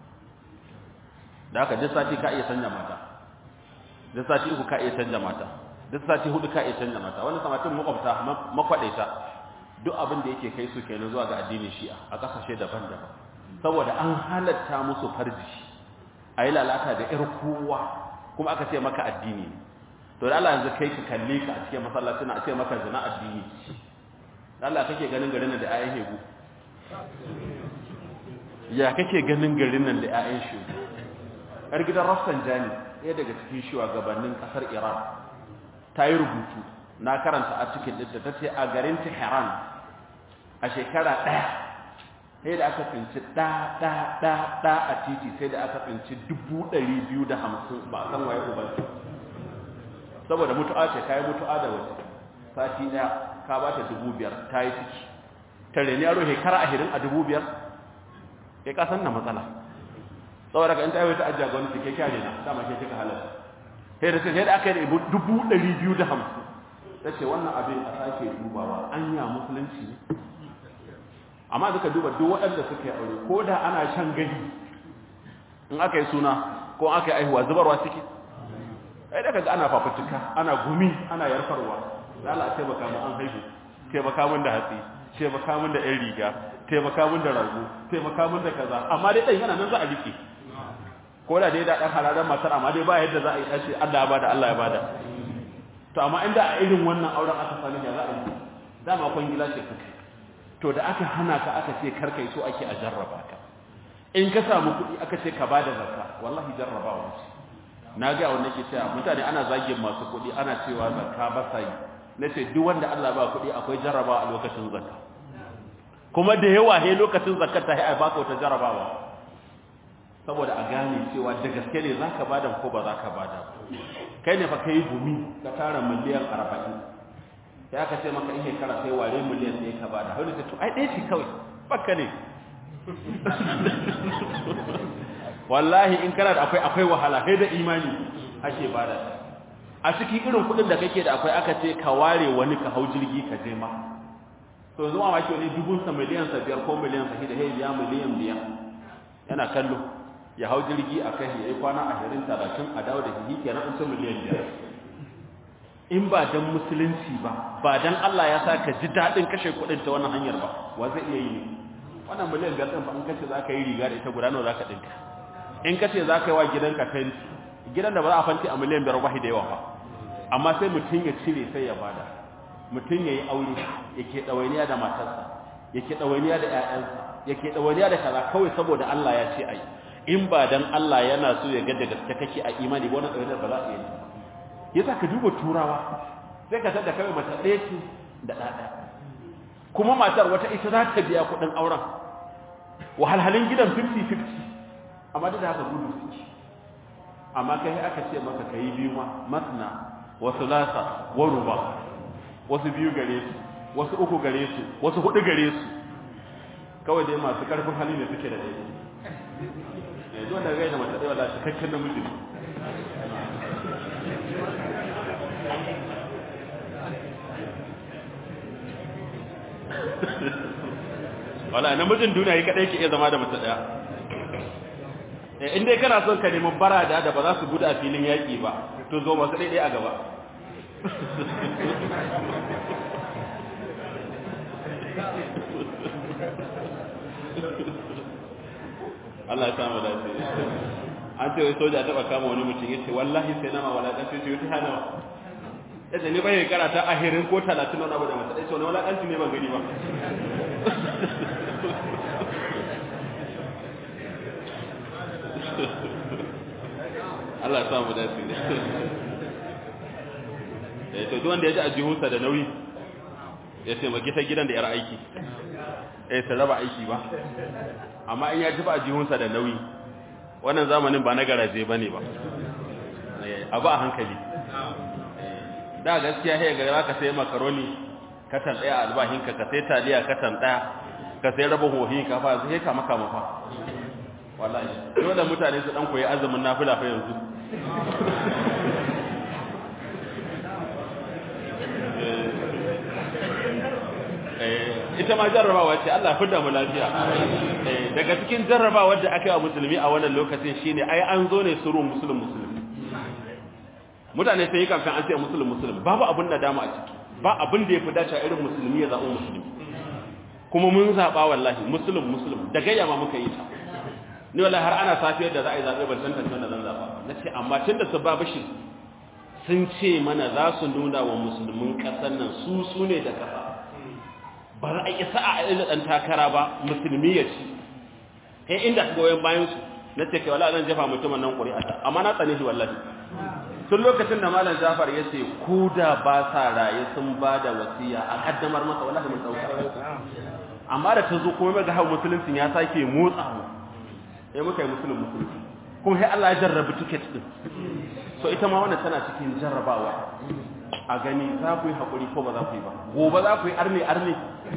Speaker 1: da haka duk sati ka iya canja mata duk sati uku ka iya canja mata duk sati hudu ka iya canja mata wani samatin makwabta makwadaita duk abin da yake kai su kenan zuwa ga addinin shi'a a kasashe daban-daban saboda an halatta musu farji a yi lalata da ƴar kowa kuma aka ce maka addini ne to da Allah yanzu kai ka kalle ka a cikin masallaci na a ce maka zina addini da Allah kake ganin garin nan da ayan hegu ya kake ganin garin nan da ayan shegu yar gidan Rafsanjani ɗaya daga cikin shugabannin ƙasar Iran ta yi rubutu na karanta a cikin da ta ce a garin Tehran a shekara ɗaya sai da aka tsinci ɗa ɗa ɗa ɗa a titi sai da aka tsinci dubu ɗari biyu da hamsin ba a san waye ubanci saboda mutu'a ce ka yi mutu'a da wace sati ɗaya ka ba ta dubu biyar ta yi ciki tare ne yaro shekara ashirin a dubu biyar ya kasan na matsala saboda ka in ta yi ta ajiya gwamnati ke kyare na dama ke kika halarta sai da sai da aka yi dubu ɗari biyu da hamsin ta ce wannan abin a sake dubawa anya musulunci ne amma duka duba duk waɗanda suka yi aure ko da ana shan gani in aka yi suna ko aka yi aihuwa zubarwa suke ai daga ana fafutuka ana gumi ana yarfarwa lala a taimaka mu an haihu taimaka mun da hatsi taimaka mun da ɗan riga taimaka mun da rago taimaka mun da kaza amma dai ɗan yana nan za a rike ko da dai da ɗan hararen matar amma dai ba yadda za a yi ɗace Allah ya bada Allah ya bada to amma inda a irin wannan auren aka sami ya za a yi dama kwangila ce kuka to da aka hana ka aka ce karkai so ake a jarraba ka in ka samu kuɗi aka ce ka bada zakka wallahi jarrabawa ce na ga wanda ke cewa mutane ana zagin masu kuɗi ana cewa zakka ba sa yi na ce duk wanda Allah ba kuɗi akwai jarrabawa a lokacin zakka kuma da yawa he lokacin zakka ta yi a baka wata jarrabawa saboda a gane cewa da gaske ne za ka bada ko ba za ka bada kai ne fa ka yi gumi ka tara miliyan arba'in sai aka ce maka ihe kara sai ware miliyan sai ka bada wani ta to ai ɗaya ce kawai baka ne wallahi in kana da akwai akwai wahala sai da imani ake bada a cikin irin kuɗin da kake da akwai aka ce ka ware wani ka hau jirgi ka je ma to zuwa ma ke wani dubun sa miliyan sa biyar ko miliyan sa da ya miliyan biyar yana kallo ya hau jirgi a kai ya yi kwana ashirin talatin a dawo da hihi kenan in miliyan biyar in ba dan musulunci ba ba dan Allah ya sa ka ji daɗin kashe kuɗin ta wannan hanyar ba wa zai iya yi ne wannan miliyan biyar ɗin fa in kace za ka yi riga da ita guda nawa za ka ɗinka in kace za ka yi wa gidanka fenti gidan da ba za a fanti a miliyan biyar ba da yawa ba amma sai mutum ya cire sai ya bada mutum ya yi aure yake ɗawainiya da matarsa yake ɗawainiya da ‘ya'yansa yake ɗawainiya da kaza kawai saboda Allah ya ce ai in ba dan Allah yana so ya ga da gaske kake a imani ba wannan ɗawainiyar ba za a iya yi yasa ka duba turawa sai ka tada kawai mata ɗaya ce da ɗaɗa kuma matar wata ita za ta biya kuɗin auren wahalhalin gidan 50-50 amma da haka gudu suke amma kai aka ce maka ka yi biyu ma masna wasu lasa wa ruba wasu biyu gare su wasu uku gare su wasu hudu gare su kawai dai masu karfin hali ne suke da ɗaya ne zuwa daga gaida mace ɗaya da cikakken namiji ne wala namijin duniya yi kadai ke iya zama da mace ɗaya in dai kana son ka nemi barada da ba za su gudu a filin yaƙi ba to zo masu ɗaiɗai a gaba Allah ya samu dace an ce wai soja taba kama wani mutum yace wallahi sai nama wala dan sai ta hana yace ni bai karata ahirin ko 30 wani abu da mata yace wani wala dan ne ban gani ba Allah ya samu dace eh to duk wanda ya ji ajihunsa da nauyi ya taimaki ta gidan da yar aiki eh ta raba aiki ba amma in ya ji ba ajihunsa da nauyi wannan zamanin ba na garaje bane ba abu a hankali da gaskiya sai ga zaka sai makaroni katan daya albahinka ka sai taliya katan daya ka sai rabin hohi ka fa sai ka maka mafa wallahi dole mutane su dan koyi azumin nafila fa yanzu ita ma jarrabawa ce Allah fidda mu lafiya daga cikin jarrabawar da aka yi wa musulmi a wannan lokacin shine ai an zo ne surun musulun musulmi mutane sai kamfan an ce musulun musulmi babu abin da dama a ciki ba abin da ya fi dace irin musulmi ya zaɓi musulmi kuma mun zaɓa wallahi musulun musulmi da gayya ma muka yi ta ni wallahi har ana safiyar da za a yi zaɓe ban san tantan da zan zaɓa na ce amma tun da su ba bashi sun ce mana za su nuna wa musulmin ƙasar nan su su ne da ƙasa ba za a yi sa'a a inda ɗan takara ba musulmi ya ci kai inda goyon bayan su na ce kai wala zan jefa mutumin nan ƙuri'ata amma na tsane shi wallahi tun lokacin da malam jafar ya ce ko da ba sa raye sun ba da wasiya a kaddamar masa wallahi mun ɗauka amma da ta zo kuma mai ga hau musulunci ya sake motsa mu ya muka yi musulun musulunci kuma sai Allah ya jarrabi tiket din so ita ma wannan tana cikin jarrabawa a gani za ku yi haƙuri ko ba za ku yi ba gobe za ku yi arne arne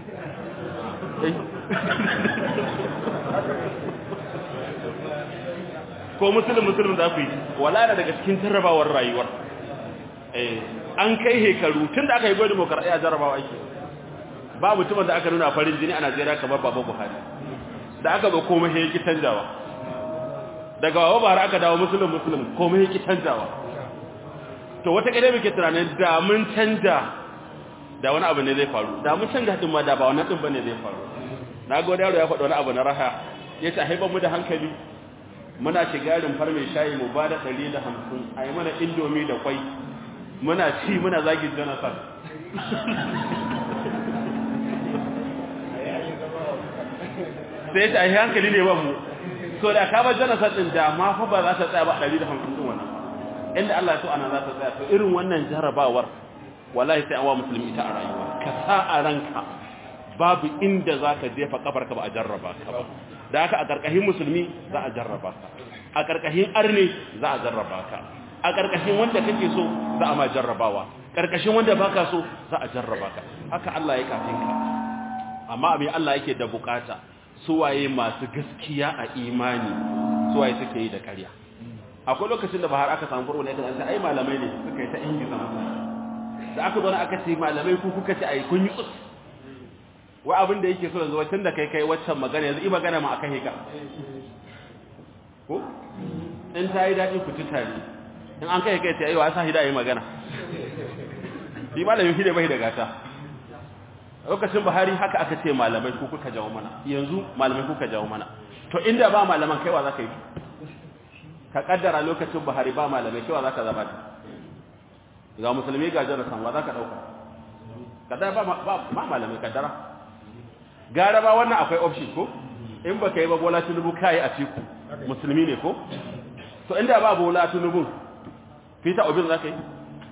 Speaker 1: ko musulun musulun za ku yi wala na daga cikin jarrabawar rayuwar an kai hekaru tun da aka yi gwai demokaradiyya jarrabawa ake ba mutumin da aka nuna farin jini a najeriya kamar baba buhari da aka ba komai ya ki canjawa daga wawa bara aka dawo musulun musulun komai yake canjawa to wata kade muke tunanin da mun canja da wani abu ne zai faru da mun canja din ma da ba wannan din bane zai faru na ga yaro ya faɗi wani abu na raha yace a haifar mu da hankali muna shiga rumfar mai shayi mu ba da 150 ayi mana indomi da kwai muna ci muna zagin Jonathan sai ta yi hankali ne ba mu so da ka ba Jonathan din da ma fa ba za ta tsaya ba 150 din wannan inda Allah ya so ana za ta tsaya to irin wannan jarabawar wallahi sai an wa musulmi ita a rayuwa ka sa a ranka babu inda zaka jefa kafarka ba a jarraba ka ba da haka a karkashin musulmi za a jarraba ka a karkashin arne za a jarraba ka a karkashin wanda kake so za a ma jarrabawa karkashin wanda baka so za a jarraba ka haka Allah ya kafin ka amma abin Allah yake da bukata suwaye masu gaskiya a imani suwaye suke yi da ƙarya akwai lokacin da bahar aka samu farko ne kan ai malamai ne suka yi ta ingiza mutane da aka zo aka ce malamai ku kuka ce ai kun yi tsus wai abin da yake so yanzu wacce da kai kai waccan magana yanzu i magana ma akan hika ko in ta yi daɗi ku ci tare in an kai kai ta yi wa sa hida yi magana shi malamin shi ne bai da gata lokacin Buhari haka aka ce malamai ku kuka jawo mana yanzu malamai kuka jawo mana to inda ba malaman kaiwa zaka yi ka kaddara lokacin Buhari ba malamai kaiwa zaka zama ta ga musulmi ga jara sanwa zaka dauka kaddara ba ba malamai kaddara gara ba wannan akwai option ko in baka yi ba bola tunubu kai a ciku musulmi ne ko to inda ba bola tunubu fita obin zaka yi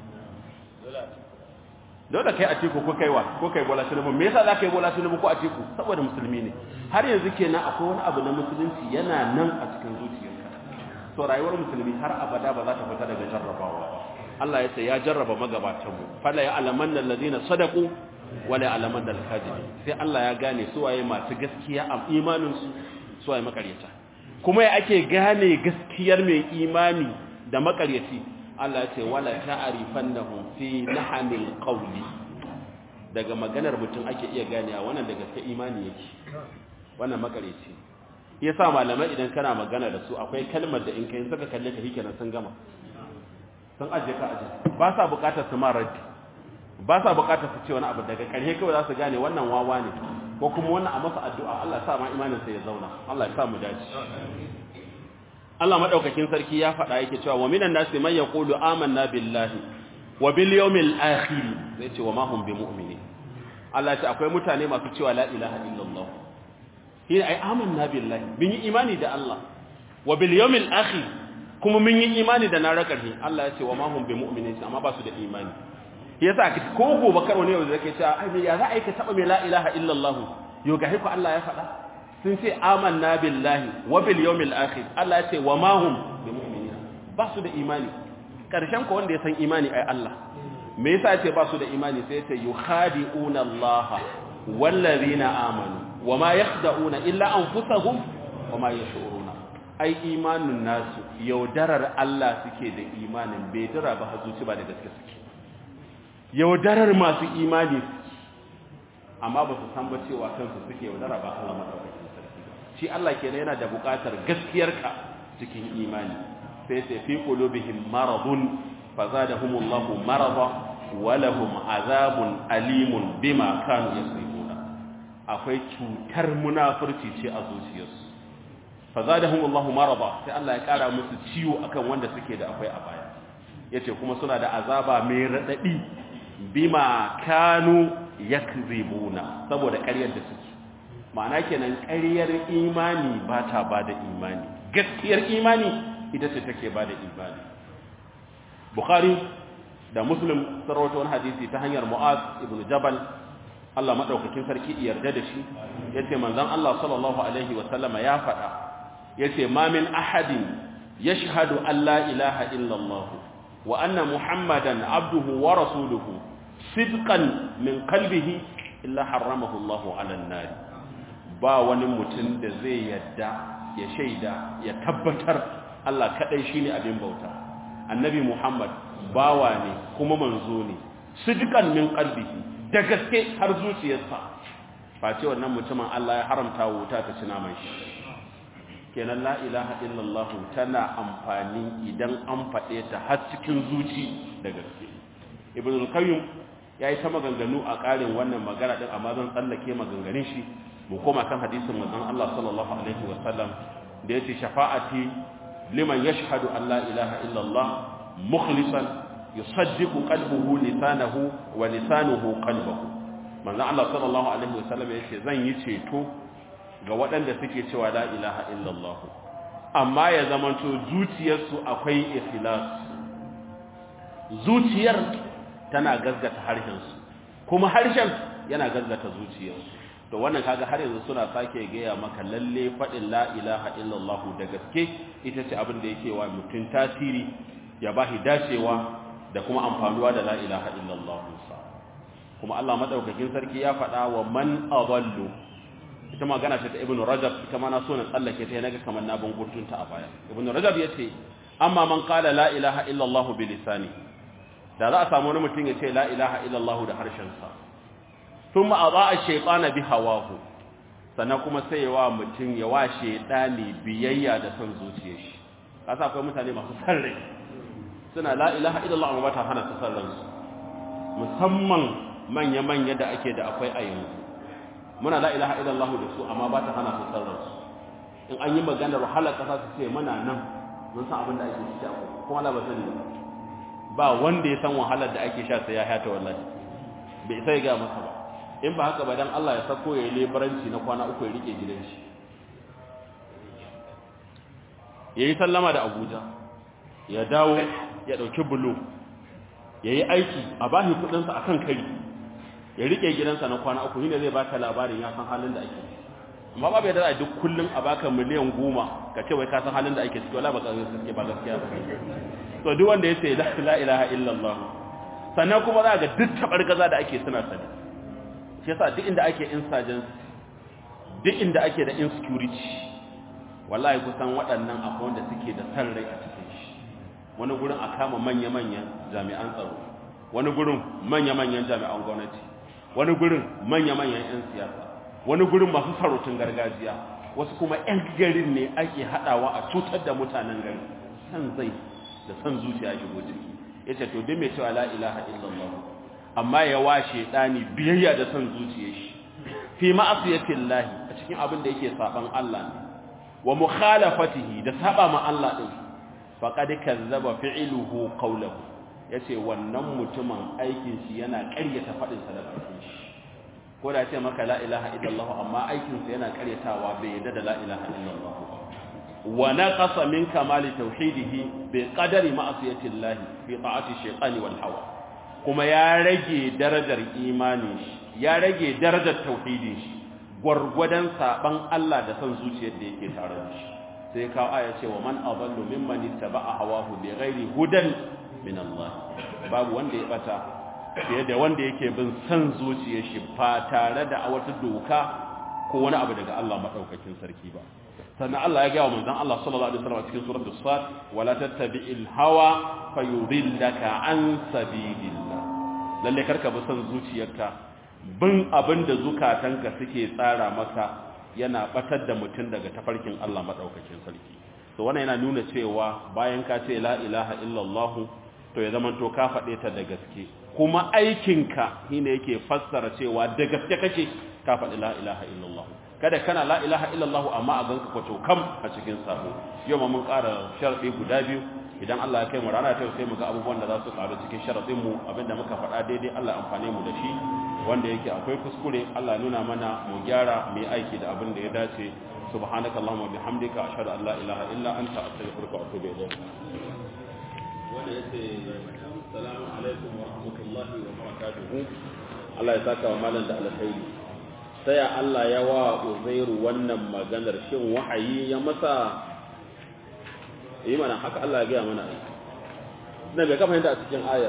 Speaker 1: dole kai a tiku ko kaiwa ko kai bola tinubu me yasa za ka yi bola tinubu ko a tiku saboda musulmi ne har yanzu kenan akwai wani abu na musulunci yana nan a cikin zuciyarka to rayuwar musulmi har abada ba za ta fita daga jarrabawa Allah ya ce ya jarraba magabatan mu fala ya alamanna alladhina sadaqu wala ya alamanna al-kadhibin sai Allah ya gane su waye masu gaskiya a imanin su su waye makaryata kuma ya ake gane gaskiyar mai imani da makaryaci Allah ce wala ta'rifannahum fi lahanil qawli daga maganar mutum ake iya ganewa wannan da gaske imani yake wannan makareci yasa malamai idan kana magana da su akwai kalmar da in kai saka kalle ka hikenan sun gama sun aje ka aje ba sa bukatar su ma raddi ba sa bukatar su ce wani abu daga ƙarshe kawai za su gane wannan wawa ne ko kuma wannan a masa addu'a Allah ya sa ma imanin sa ya zauna Allah ya sa mu dace Allah madaukakin sarki ya faɗa yake cewa wa minan nasi man yaqulu amanna billahi wa bil yawmil akhir zai ce wa ma hum bimu'minin Allah ce akwai mutane masu cewa la ilaha illallah shi ai amanna billahi mun yi imani da Allah wa bil yawmil akhir kuma mun yi imani da na rakarhi Allah ya ce wa ma hum bimu'minin amma ba su da imani yasa ko gobe kar wani yau da zake cewa ai ya za a yi ka taba mai la ilaha illallah yo ga haiku Allah ya faɗa sun ce amanna billahi wa bil yawmil akhir Allah ya ce wa ma hum bimu'minin ba su da imani karshen ko wanda ya san imani ai Allah me yasa ya ce ba su da imani sai ya ce yukhadi'una Allah wallazina amanu wa ma yakhda'una illa anfusahum wa ma yash'uruna ai imanin nasu yaudarar Allah suke da imanin bai dira ba hazuci ba da gaske suke yaudarar masu imani amma ba su san ba cewa kansu suke yaudara ba Allah madaukakin sarki shi Allah kenan yana da buƙatar gaskiyarka cikin imani sai sai fi qulubihim maradun fazadahumullahu marada wa lahum azabun alimun bima kanu yasrifuna akwai cutar munafurci ce a zuciyarsu fazadahumullahu marada sai Allah ya kara musu ciwo akan wanda suke da akwai a baya yace kuma suna da azaba mai radadi bima kanu yakzibuna saboda ƙaryar da suke ma'ana kenan ƙaryar imani ba ta ba da imani gaskiyar imani ita ce take ba da imani bukhari da muslim sarwata wani hadisi ta hanyar mu'az ibn jabal Allah madaukakin sarki yarda da shi yace manzon Allah sallallahu alaihi wa sallama ya faɗa yace ma min ahadin yashhadu an la ilaha illa Allah wa anna muhammadan abduhu wa rasuluhu sidqan min qalbihi illa haramahu Allahu 'ala an-nar ba wani mutum da zai yadda ya shaida ya tabbatar Allah kadai shine abin bauta annabi Muhammad bawa ne kuma manzo ne sidqan min qalbihi da gaske har zuciyarsa face wannan mutumin Allah ya haramta wuta ta ci naman shi kenan la ilaha illallah tana amfani idan an faɗe ta har cikin zuci da gaske ibn al-qayyim yayi ta maganganu a ƙarin wannan magana din amma zan tsallake maganganun shi mu koma kan hadisin manzon Allah sallallahu alaihi wa sallam da yace shafa'ati liman yashhadu an la ilaha illallah mukhlisan yusaddiqu qalbuhu lisanahu wa lisanuhu qalbuhu manzon Allah sallallahu alaihi wa sallam yace zan yi ceto ga waɗanda suke cewa la ilaha illallah amma ya zamanto zuciyarsu akwai ikhlas zuciyar tana gazgata harshensu kuma harshen yana gazgata zuciyarsu to wannan kaga har yanzu suna sake gaya maka lalle faɗin la ilaha illallah da gaske ita ce abin da yake wa mutum tasiri ya bashi dacewa da kuma amfanuwa da la ilaha illallah kuma Allah madaukakin sarki ya faɗa wa man adallu ita magana ce ta ibn rajab ita ma na so na tsallake ta naga kamar na bangurtun ta a baya ibn rajab yace amma man qala la ilaha illa allah bi lisani da za a samu wani mutum ya ce la ilaha illa allah da harshen sa thumma adaa shaytana bi hawahu sannan kuma sai ya wa mutum ya wa shaytani biyayya da son zuciyar shi kasa akwai mutane masu san rai suna la ilaha illa allah amma ba ta hana su san ransu musamman manya-manya da ake da akwai a yanzu muna la ilaha illallah da su amma ba ta hana su sarrar su in an yi maganar wahalar kasa su ce muna nan mun san abin da ake ciki akwai kuma Allah ba sani ba wanda ya san wahalar da ake sha sai ya hata wallahi bai sai ga masa ba in ba haka ba dan Allah ya sako ya yi lebaranci na kwana uku ya rike gidan shi yayi sallama da Abuja ya dawo ya dauki bulo yayi aiki a bashi kudin sa akan kari ya rike gidansa na kwana uku shine zai baka labarin ya san halin da ake amma ba bai da duk kullun a baka miliyan goma ka ce wai ka san halin da ake ciki wala ba ka gaskiya ba gaskiya ba to duk wanda yace la ilaha illallah sannan kuma za ga duk tabargaza da ake suna sani shi yasa duk inda ake insurgency duk inda ake da insecurity wallahi kusan waɗannan akwai wanda suke da san rai a cikin shi wani gurin a kama manya-manyan jami'an tsaro wani gurin manya-manyan jami'an gwamnati wani gurin manya-manyan 'yan siyasa wani gurin masu sarautun gargajiya wasu kuma 'yan garin ne ake haɗawa a cutar da mutanen gari san zai da san zuciya shigo ciki ya ce to duk mai cewa la ilaha illallah amma ya washe ɗani biyayya da san zuciya shi fi ma'asiyatin lahi a cikin abin da yake saban Allah ne wa mukhalafatihi da saba ma Allah din faqad kazzaba fi'luhu qawluhu ya ce wannan mutumin aikin shi yana ƙaryata faɗinsa da bakin shi ko da ce maka la ilaha illallah amma aikinsa yana ƙaryatawa bai yadda da la ilaha illallah ba wa naqasa min kamali tauhidihi bi qadari ma'siyati Allah fi ta'ati shaytani wal hawa kuma ya rage darajar imanin shi ya rage darajar tauhidin shi gwargwadon saban Allah da son zuciyar da yake tare da shi sai kawo aya ce wa man adallu mimman ittaba'a hawahu bi ghairi hudan min Allah babu wanda ya bata fiye da wanda yake bin san zuciyar shi ba tare da wata doka ko wani abu daga Allah madaukakin sarki ba sannan Allah ya ga wa manzon Allah sallallahu alaihi wasallam cikin suratul sad wala tattabi'il hawa fayudillaka an sabilillah lalle karka bi san zuciyarka bin abin da zukatanka suke tsara maka yana batar da mutum daga tafarkin Allah madaukakin sarki to wannan yana nuna cewa bayan ka ce la ilaha illallah to ya zama to ka faɗe ta da gaske kuma aikinka shine yake fassara cewa da gaske kake ka faɗi la ilaha illallah kada kana la ilaha illallah amma a ganka kwato kam a cikin sabo yau ma mun ƙara sharɗi guda biyu idan Allah ya kai mu rana ta sai mu ga abubuwan da za su ƙaru cikin sharaɗin mu abinda muka faɗa daidai Allah amfane mu da shi wanda yake akwai kuskure Allah nuna mana mu gyara mu yi aiki da abin da ya dace subhanaka allahumma bihamdika ashhadu an la ilaha illa anta astaghfiruka wa atubu ilayk wanda yace assalamu alaikum wa rahmatullahi wa barakatuh Allah ya saka wa malam da alkhairi sai Allah ya wa Uzairu wannan maganar shin wahayi ya masa yi mana haka Allah ya ga mana ai dan bai kafa a cikin ayar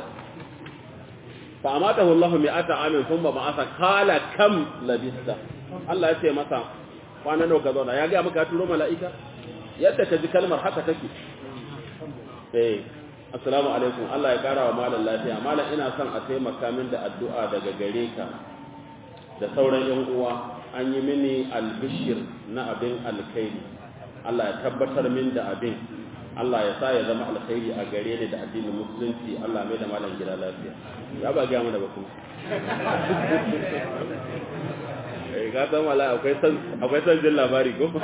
Speaker 1: fa amatahu Allah mi'ata amin thumma ba'atha qala kam labista Allah ya ce masa kwana nawa ka zauna ya ga maka turo mala'ika yadda ka ji kalmar haka take eh assalamu alaikum Allah ya kara wa malam lafiya malam ina son a taimaka min da addu'a daga gare ka da sauran yan uwa an yi mini albishir na abin alkhairi Allah ya tabbatar min da abin Allah ya sa ya zama alkhairi a gare ni da addinin musulunci Allah mai da malam gida lafiya ya ba ga mana ba kuma eh ga san wala akwai san akwai san jin labari ko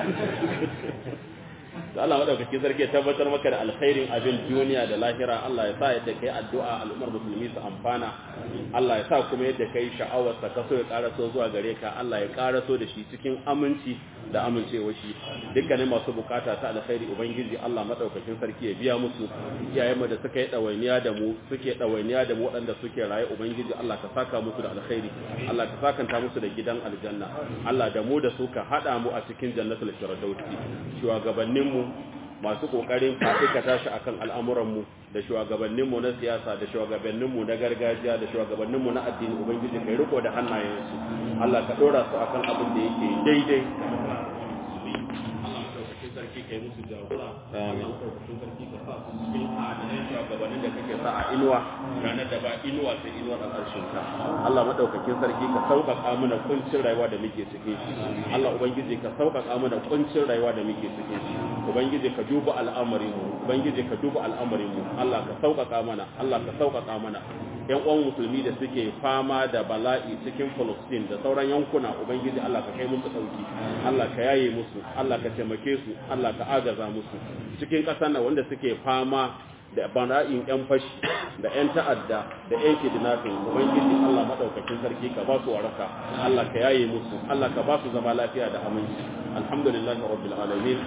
Speaker 1: da Allah madaukaki sarki ya tabbatar maka da alkhairin abin duniya da lahira Allah ya sa yadda kai addu'a al'ummar musulmi su amfana Allah ya sa kuma yadda kai sha'awar sa kaso ya karaso zuwa gare ka Allah ya karaso da shi cikin aminci da amincewa shi dukkanin masu bukata ta alkhairi ubangiji Allah madaukakin sarki ya biya musu iyayenmu da suka yi dawainiya da mu suke dawainiya da mu waɗanda suke raye ubangiji Allah ka saka musu da alkhairi Allah ka sakanta musu da gidan aljanna Allah da mu da su ka hada mu a cikin jannatul firdausi shugabanninmu masu kokarin ka tashi akan al'amuranmu da shugabanninmu na siyasa da shugabanninmu na gargajiya da shugabanninmu na addini ubangiji kai riko da hannayensu Allah ka dora su akan abin da yake daidai Allah madaukakin sarki kai musu jagora amin madaukakin sarki ka sa su cikin adalai shugabannin da kake sa a inuwa ranar da ba inuwa sai inuwar al'arshin ka Allah madaukakin sarki ka sauƙaƙa mana kuncin rayuwa da muke cikin shi Allah ubangiji ka sauƙaƙa mana kuncin rayuwa da muke cikin shi ubangiji ka duba al'amarin mu ubangiji ka duba al'amarin mu Allah ka sauƙaƙa mana Allah ka sauƙaƙa mana yan uwan musulmi da suke fama da bala'i cikin Palestine da sauran yankuna ubangiji Allah ka kai musu dauki Allah ka yaye musu Allah ka taimake su Allah ka agaza musu cikin ƙasar nan wanda suke fama da bala'in yan fashi da yan ta'adda da yan kidnapping ubangiji Allah madaukakin sarki ka ba su waraka Allah ka yaye musu Allah ka ba su zama lafiya da aminci alhamdulillahi rabbil alamin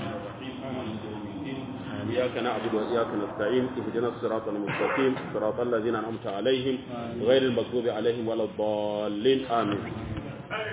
Speaker 1: إياك نعبد وإياك نستعين اهدنا الصراط المستقيم صراط الذين أنعمت عليهم غير المغضوب عليهم ولا الضالين آمين